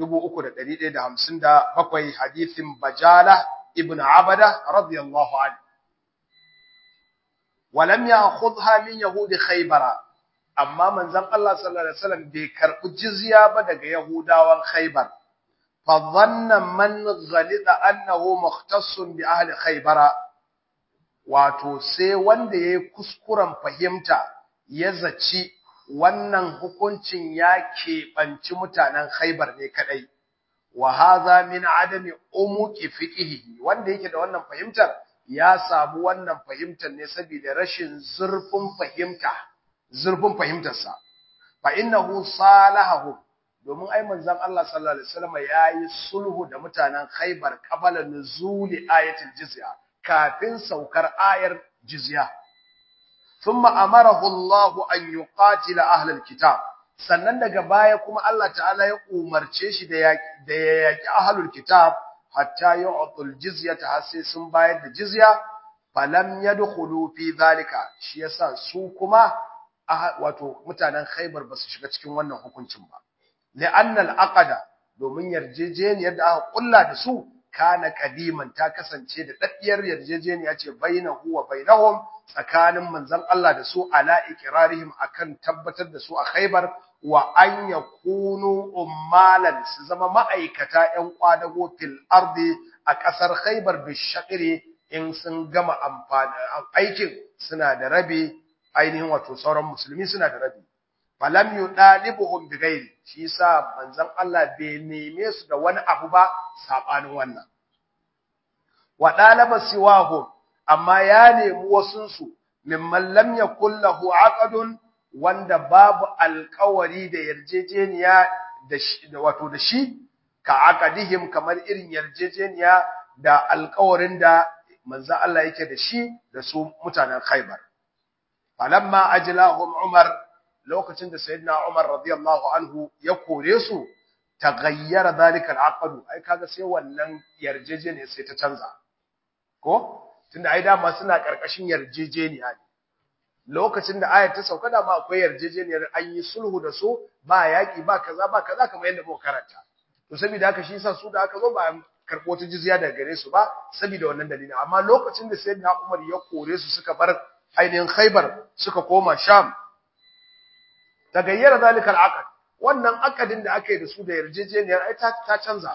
3157 hadisin Bajala ibn Abada radiyallahu anhu walam ya'khudha min yahudi khaybara amma manzon Allah sallallahu alaihi wasallam bai karbi jizya ba daga yahudawan khaybar fa dhanna man ghalida annahu mukhtassun bi ahli khaybara wato sai wanda yayi kuskuren fahimta ya zaci wannan hukuncin ya keɓanci mutanen Khaibar ne kadai wa hadha min adami umuqi fiqhihi wanda yake da wannan fahimtar ya samu wannan fahimtar ne saboda rashin zurfin fahimta zurfin fahimtarsa fa innahu salahu domin ai manzon Allah sallallahu alaihi wasallam yayi sulhu da mutanen Khaibar qabala nuzuli ayatul jizya kafin saukar ayar jizya ثم أمره الله أن يقاتل أهل الكتاب sannan daga baya kuma Allah ta'ala ya umarce shi da ya yaki ahlul kitab hatta yu'tul jizyata har sai sun bayar da jizya falam yadkhulu fi zalika shi yasa su kuma wato mutanen Khaibar basu shiga cikin wannan hukuncin ba li'anna al-aqda domin yarjejeniyar da aka kulla da su kana kadiman ta kasance da daddiyar yarjejeniya ce bainahu wa bainahum tsakanin manzon Allah da su ala ikrarihim akan tabbatar da su a Khaibar wa an yakunu ummalan su zama ma'aikata ƴan kwadago fil ardi a ƙasar Khaibar bi shaqri in sun gama amfani aikin suna da rabi ainihin wato sauran musulmi suna da rabi falam yudalibuhum bighairi shi yasa manzon Allah bai neme su da wani abu ba sabanin wannan wa dalaba siwahum amma ya nemi wasunsu mimman lam yakul lahu aqdun wanda babu alƙawari da yarjejeniya da wato da shi ka aqadihim kamar irin yarjejeniya da alƙawarin da manzo Allah yake da shi da su mutanen Khaibar falamma ajlahum Umar lokacin da sayyidina Umar radiyallahu anhu ya kore su taghayyara dhalika al ai kaga sai wannan yarjejeniya sai ta canza ko tunda ai dama suna karkashin yarjejeniya ne lokacin da ayat ta sauka dama akwai yarjejeniyar an yi sulhu da su ba yaki ba kaza ba kaza kamar yadda muka karanta to saboda haka shi yasa su da aka zo ba karbo ta jizya daga gare su ba saboda wannan dalilin amma lokacin da sayyidina Umar ya kore su suka bar ainihin Khaibar suka koma Sham tagayyara zalikal aqd wannan akadin da aka yi da su da yarjejeniyar ai ta canza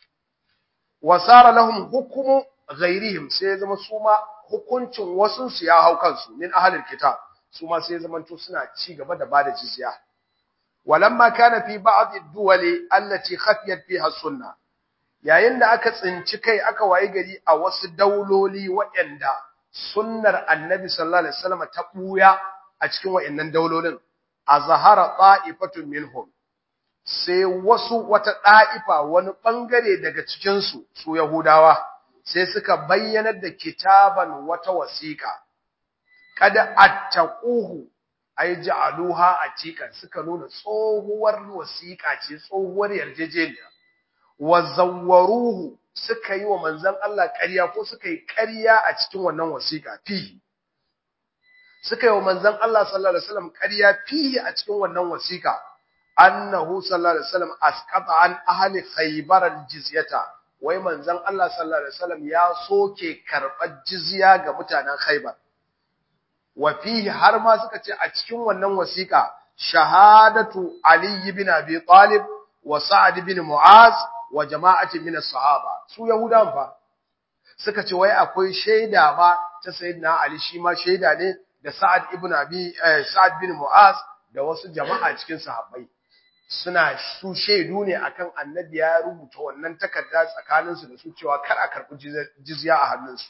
wasara lahum hukumu ghairihim sai ya zama su ma hukuncin wasun su ya hau kansu min ahlul kitab su ma sai ya zama to suna ci gaba da bada jizya walamma kana fi ba'd ad-duwali allati khafiyat fiha sunna yayin da aka tsinci kai aka wayi gari a wasu dauloli waɗanda sunnar annabi sallallahu alaihi wasallam ta buya a cikin waɗannan daulolin azhara ta'ifatun minhum sai wasu wata da'ifa wani bangare daga cikin su su yahudawa sai suka bayyanar da kitaban wata wasiqa kada attaquhu ay ja'aluha atikan suka nuna tsohuwar wasiqa ce tsohuwar yarjejeniya wa zawwaruhu suka yi wa manzon Allah ƙarya ko suka yi ƙarya a cikin wannan wasiqa fihi suka yi wa manzon Allah sallallahu alaihi wasallam ƙarya fihi a cikin wannan wasiqa annahu sallallahu alaihi wasallam asqata an ahli khaybar aljizyata wai manzon Allah sallallahu alaihi wasallam ya soke karɓar jizya ga mutanen khaybar wa fihi har ma suka ce a cikin wannan wasiqa shahadatu ali ibn abi talib wa sa'ad ibn mu'az wa jama'atin min as-sahaba su yahudan fa suka ce wai akwai shaida ma ta sayyidina ali shi ma shaida ne da sa'ad ibn abi sa'ad bin mu'az da wasu jama'a cikin sahabbai suna su shaidu ne akan annabi ya rubuta wannan takarda tsakaninsu da su cewa kar a karɓi jizya a hannunsu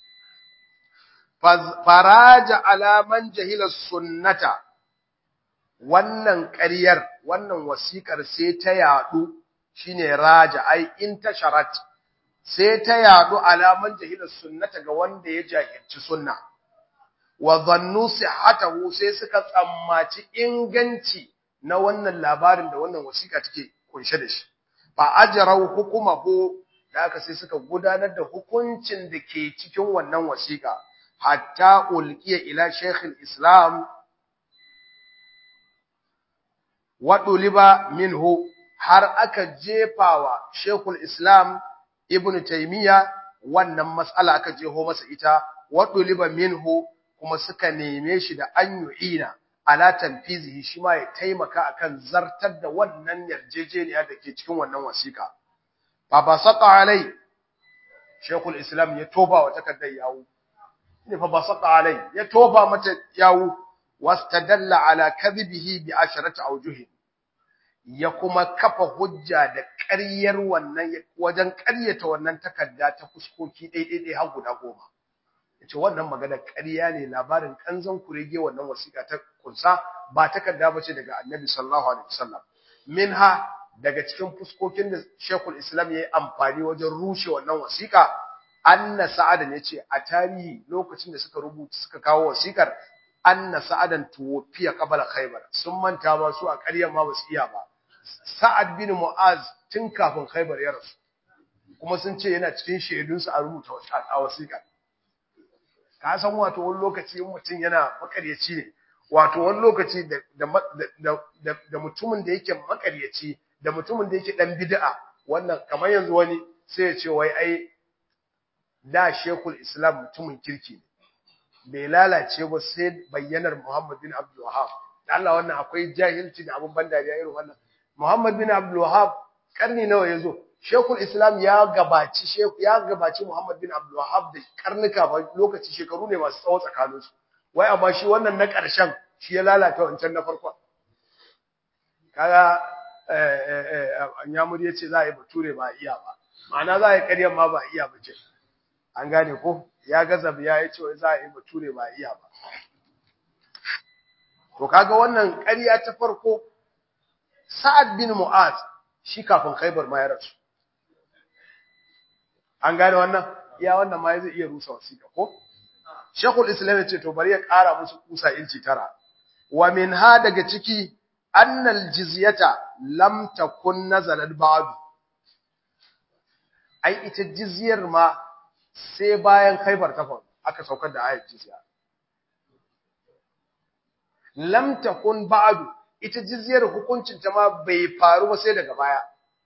faraja alaman jahila sunnata wannan ƙaryar wannan wasiƙar sai ta yaɗu shine raja ai in tasharat sai ta yaɗu alaman jahila sunnata ga wanda ya jahilci sunna wa zannu sihhatahu sai suka tsammaci inganci na wannan labarin da wannan wasiƙa take kunshe da shi fa ajrau hukumahu da aka sai suka gudanar da hukuncin da ke cikin wannan wasiƙa hatta ulqiya ila shaykh islam wa duliba minhu har aka jefawa shaykh islam ibn taymiya wannan mas'ala aka jeho masa ita wa duliba minhu kuma suka neme shi da an yu'ina ala tanfizihi shi ma ya taimaka akan zartar da wannan yarjejeniya da ke cikin wannan wasiƙa fa basata alai shaykhul islam ya toba wa takaddar yawo ne fa basata alai ya toba mata yawo wastadalla ala kadhibihi bi asharati awjuh ya kuma kafa hujja da ƙaryar wannan wajen ƙaryata wannan takarda ta fuskoki ɗaiɗaiɗai har guda goma yace wannan magana ƙarya ne labarin kanzon kurege wannan wasiƙa ta kunsa ba takarda bace daga Annabi sallallahu alaihi wasallam minha daga cikin fuskokin da Sheikhul Islam yayi amfani wajen rushe wannan wasiƙa anna sa'adan yace a tarihi lokacin da suka rubuta suka kawo wasiƙar anna sa'adan tuwafiya qabla khaybar sun manta ma su a ƙaryar ma basu iya ba sa'ad bin mu'az tun kafin khaybar ya rasu kuma sun ce yana cikin shaidunsu a rubuta a wasiƙar ka san wato wani lokaci in mutum yana makaryaci ne wato wani lokaci da mutumin da yake makaryaci da mutumin da yake dan bid'a wannan kamar yanzu wani sai ya ce wai ai da shekul islam mutumin kirki ne bai lalace ba sai bayyanar muhammad bin abdul wahab da Allah wannan akwai jahilci da abun ban dariya irin wannan muhammad bin abdul wahab karni nawa yazo Shekul Islam ya gabaci Sheku ya gabaci Muhammad bin Abdul Wahhab da karnuka ba lokaci shekaru ne masu tsawo tsakanin su. Wai amma shi wannan na ƙarshen shi ya lalata wancan na farkon. Kaga eh eh eh Anyamuri yace za a yi bature ba iya ba. Ma'ana za a yi ƙaryan ma ba iya ba ce. An gane ko? Ya gaza biya yace wai za a yi bature ba iya ba. To kaga wannan ƙarya ta farko Sa'ad bin Mu'az shi kafin Khaibar ma ya rasu. an gane wannan iya wannan ma zai iya rusa wasiƙa ko Sheikhul Islam ya ce to bari ya ƙara musu kusa inci tara wa minha daga ciki annal jizyata lam takun nazalat ba'd ai ita jizyar ma sai bayan Khaibar ta faru aka saukar da ayat jizya lam takun ba'd ita jizyar hukuncin ta ma bai faru ba sai daga baya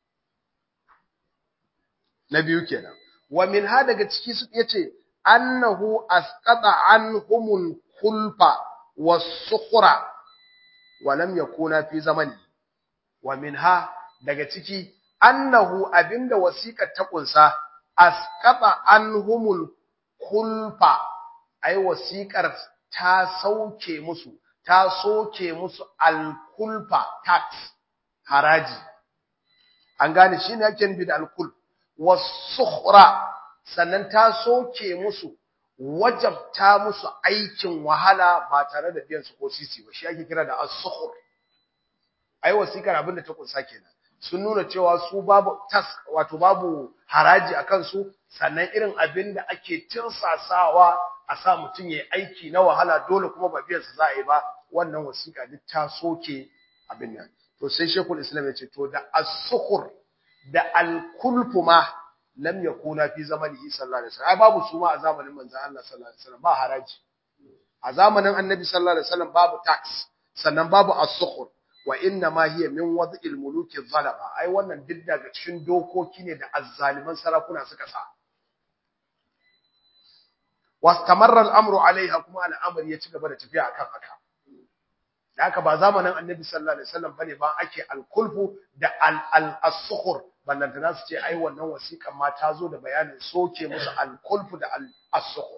na biyu kenan wa min ha daga ciki su yace annahu asqata anhumul khulfa was-sukhra wa lam yakuna fi zamani wa min ha daga ciki annahu abinda wasiƙar ta kunsa asqata anhumul khulfa ai wasiƙar ta sauke musu ta soke musu al-khulfa tax haraji an gane shine yake nufi da al-khulf wasukhra sannan ta soke musu wajabta musu aikin wahala ba tare da biyan su ko sisi ba shi ake kira da as-sukhur ai wasikar abinda ta kunsa kenan sun nuna cewa su babu tas wato babu haraji akan su sannan irin abinda ake tinsasawa a sa mutum yayi aiki na wahala dole kuma ba biyan sa za a yi ba wannan wasika duk ta soke abin nan to sai shekul islam ya ce to da as-sukhur da al-kulfu ma lam yakuna fi zamanihi sallallahu alaihi wasallam ai babu su ma a zamanin manzon Allah sallallahu alaihi wasallam ba haraji a zamanin annabi sallallahu alaihi wasallam babu tax sannan babu as-sukhur wa inna ma hiya min wad'il muluki zalama ai wannan duk daga cikin dokoki ne da azzaliman sarakuna suka sa wastamarra al-amru alaiha kuma al'amari ya ci gaba da tafiya akan haka da haka ba zamanin annabi sallallahu alaihi wasallam bane ba ake al-kulfu da al-as-sukhur ballantana su ce ai wannan wasiƙan ma ta zo da bayanin soke musu al-kulfu da al-sukhur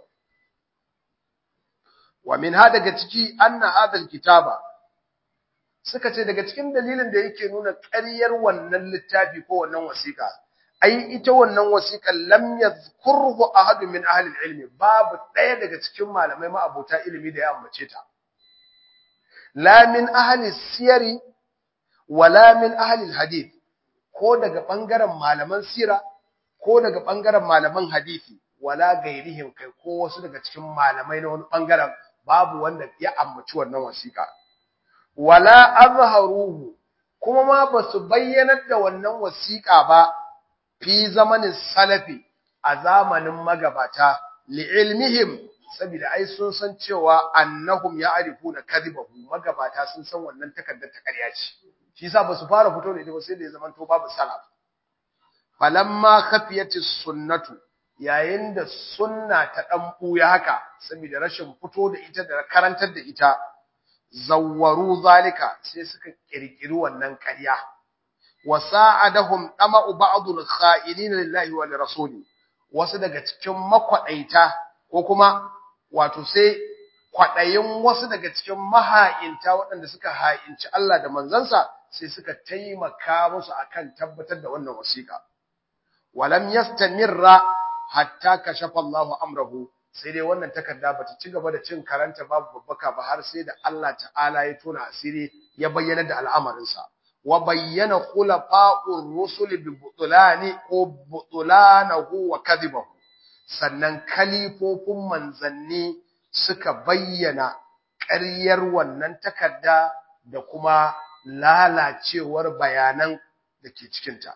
wa min ha daga ciki anna hadha kitaba suka ce daga cikin dalilin da yake nuna ƙaryar wannan littafi ko wannan wasiƙa ai ita wannan wasiƙan lam yadhkurhu ahad min ahli ilmi babu ɗaya daga cikin malamai ma abota ilimi da ya ambace ta la min ahli siyari wala min ahli hadith ko daga bangaren malaman sira ko daga bangaren malaman hadisi wala gairihim kai ko wasu daga cikin malamai na wani bangaren babu wanda ya ambaci wannan wasiƙa wala azharuhu kuma ma basu bayyanar da wannan wasiƙa ba fi zamanin salafi a zamanin magabata li'ilmihim saboda ai sun san cewa annahum ya'rifuna kadhibahu magabata sun san wannan takaddar ta ƙarya ce shi yasa basu fara fito da ita ba sai da ya zama to babu salaf falamma khafiyatis sunnatu yayin da sunna ta dan buya haka saboda rashin fito da ita da karantar da ita zawwaru zalika sai suka kirkiri wannan ƙarya wasa'adahum dama'u ba'dul kha'inin lillahi wa lirasuli wasu daga cikin makwadaita ko kuma wato sai kwadayin wasu daga cikin maha'inta waɗanda suka ha'inci Allah da manzansa sai suka taimaka musu akan tabbatar da wannan wasiƙa walam yastamirra hatta kashafa Allahu amrahu sai dai wannan takarda bata ci gaba da cin karanta babu babbaka ba har sai da Allah ta'ala ya tona asiri ya bayyana da al'amarinsa wa bayyana khulafa'ur rusul bi butulani ko butulanahu wa kadhibahu sannan kalifofin manzanni suka bayyana ƙaryar wannan takarda da kuma lalacewar bayanan da ke cikinta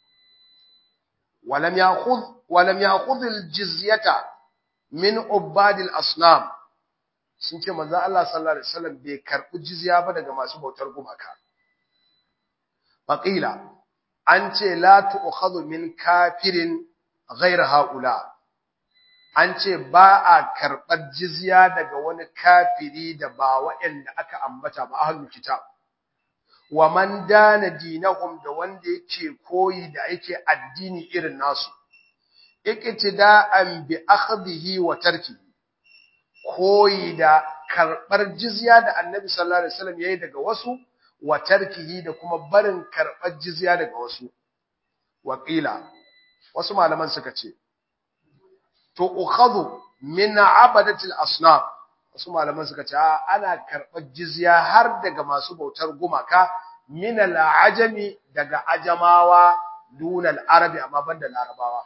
walam ya'khudh walam ya'khudh al-jizyata min ubadil asnam sun ce manzo Allah sallallahu alaihi wasallam bai karbi jizya ba daga masu bautar gumaka faqila an ce la tu'khadhu min kafirin ghayr haula an ce ba a karbar jizya daga wani kafiri da ba waɗanda aka ambata ba ahlul kitab wa man dana dinahum da wanda yake koyi da yake addini irin nasu iqtida'an bi akhdhihi wa tarkihi koyi da karbar jizya da Annabi sallallahu alaihi wasallam yayi daga wasu wa tarkihi da kuma barin karbar jizya daga wasu waqila wasu malaman suka ce to ukhadhu min abadati al-asnam wasu malaman suka ce ana karbar jizya har daga masu bautar gumaka min al-ajami daga ajamawa dunal arabi amma banda larabawa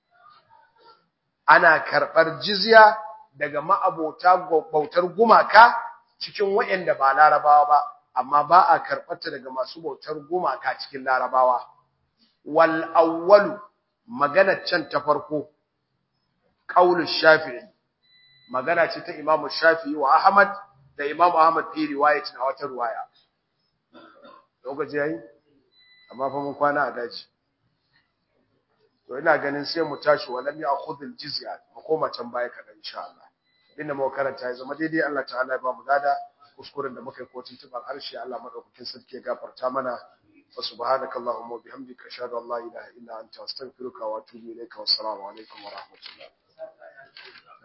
ana karɓar jizya daga ma'abota bautar gumaka cikin waɗanda ba larabawa ba amma ba a karɓarta daga masu bautar gumaka cikin larabawa wal awwalu magana can ta farko qaulu shafi'i magana ce ta imamu shafi'i wa ahmad da imamu ahmad fi riwayat na wata riwaya lokaci yayi amma fa mun kwana a daji to ina ganin sai mu tashi walam ya khudhul jizya mu koma can baya kadan insha Allah inda mu karanta ya zama daidai Allah ta'ala ya ba mu gada kuskuren da muka yi kotun tuban harshe Allah madaukakin sarki ya gafarta mana wa subhanaka allahumma wa bihamdika ashhadu an la ilaha illa anta astaghfiruka wa atubu ilayka wa assalamu alaikum wa rahmatullah